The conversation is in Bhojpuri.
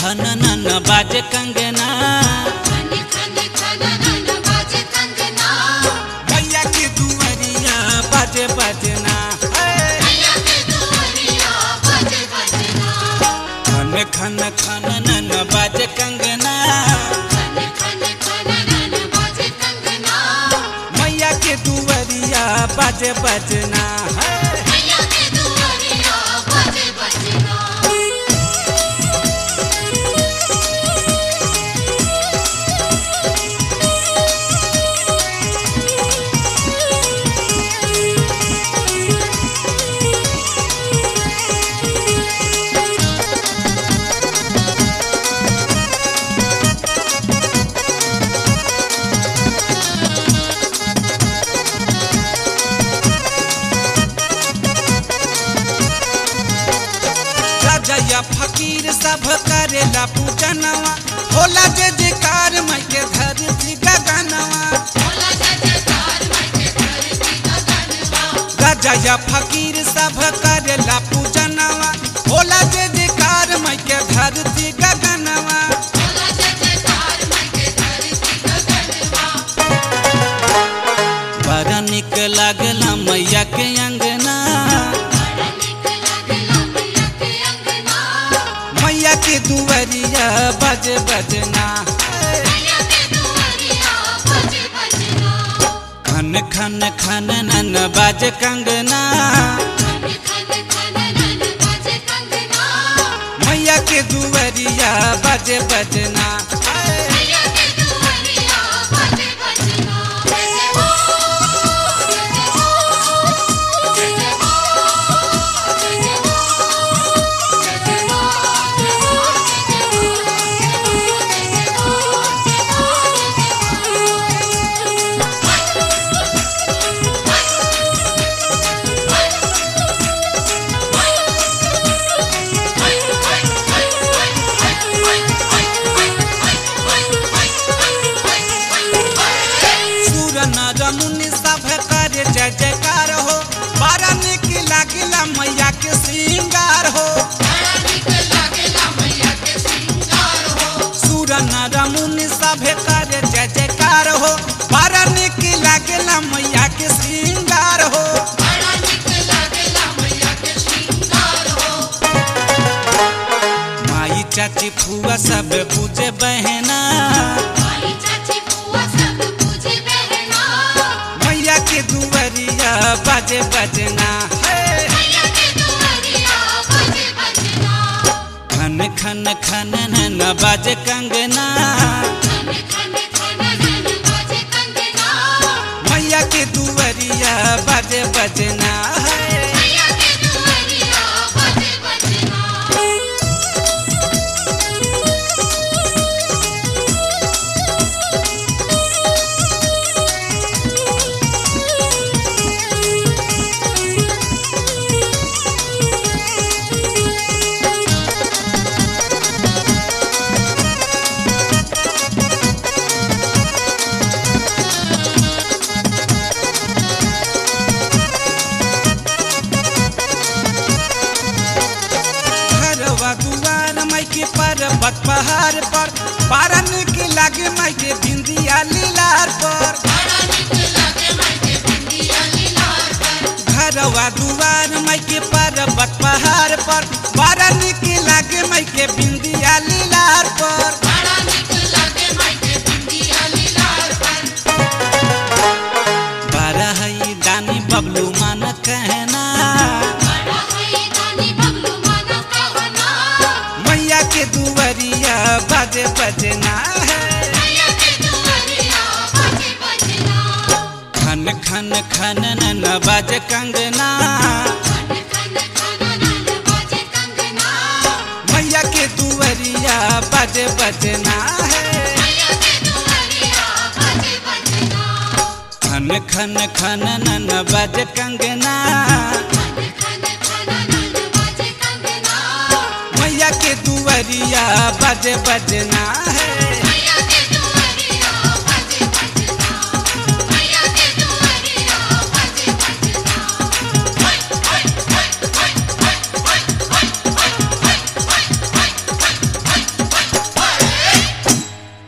खन नन बाजे कंगना खन खन खन नन बाजे कंगना भैया के दुवरिया बाजे बजना भैया के दुआरिया बाजे बजना खन खन खन नन बाजे कंगना खन खन खन नन बाजे कंगना मैया के दुवरिया बाजे बजना भैया के दुआरिया बाजे बजना राजा या फकीर सब करेला पूजनवा होला जे जकार मैं के धरती गगनवा भोला जयकार मैं के धरती गगनवा राजा या फकीर सब करेला पूजनवा होला जे जकार मैं के धरती गगनवा भोला जयकार मैं के धरती गगनवा बड़ा निक लागला मैया के अंगना बड़ा निक लागला मैया के अंगना मैया के दुवरिया बज बजना भैया के दुआरिया बाजे बजना खन खन खन नन बाज कंगना खन खन खन नन बाजे कंगना मैया के दुवरिया बज बजना भैया के दुआरिया बाजे बजना जय जय हो जय जय हो जय जय हो जय जय हो जय जय हो सूर नर मुनि सब करे जय जयकार हो बड़ा निक लागला मैया के श्रृंगार हो बड़ा निक लागेला मैया के श्रृंगार हो सूर नर मुनि सब करे जय जयकार हो बड़ा निक लागला मैया के श्रृंगार हो बड़ा निक लागेला मैया के श्रृंगार हो माई चाची फुआ सब पूजे बहना माई चाची बुआ सब पूजे बहना मैया के दुवरिया बाजे बजना है भैया के दुआरिया बाजे बजना खन खन खन नन बाजे कंगना खन खन खन नन बाजे कंगना मैया के दुवरिया बाजे बजना है भैया के दुआरिया बाजे बजना घरवा दुआर माई के पर्वत पहाड़ पर बारा निक लागे माई के बिंदिया लीलार पर बड़ा निक लागे मैं के बिंदिया लीलार पर घरवा दुआर माई के पर्वत पहाड़ पर बारा निक लागे माई के बिंदिया लीलार पर बड़ा निक लागे मैं के बिंदिया लीलार पर बारा हई दानी बबलू मान कहना बड़ा है दानी बबलू माना कहना मैया के दुवरिया बाजे बजना है भैया के दुआरिया बाजे बजना खन खन खन नन बाजे कंगना खन खन खन नन बाजे कंगना मैया के दुवरिया बाजे बजना है भैया के दुआरिया बाजे बजना खन खन खन नन बाजे कंगना खन खन खन नन बाजे कंगना मैया के दुवरिया बाजे बजना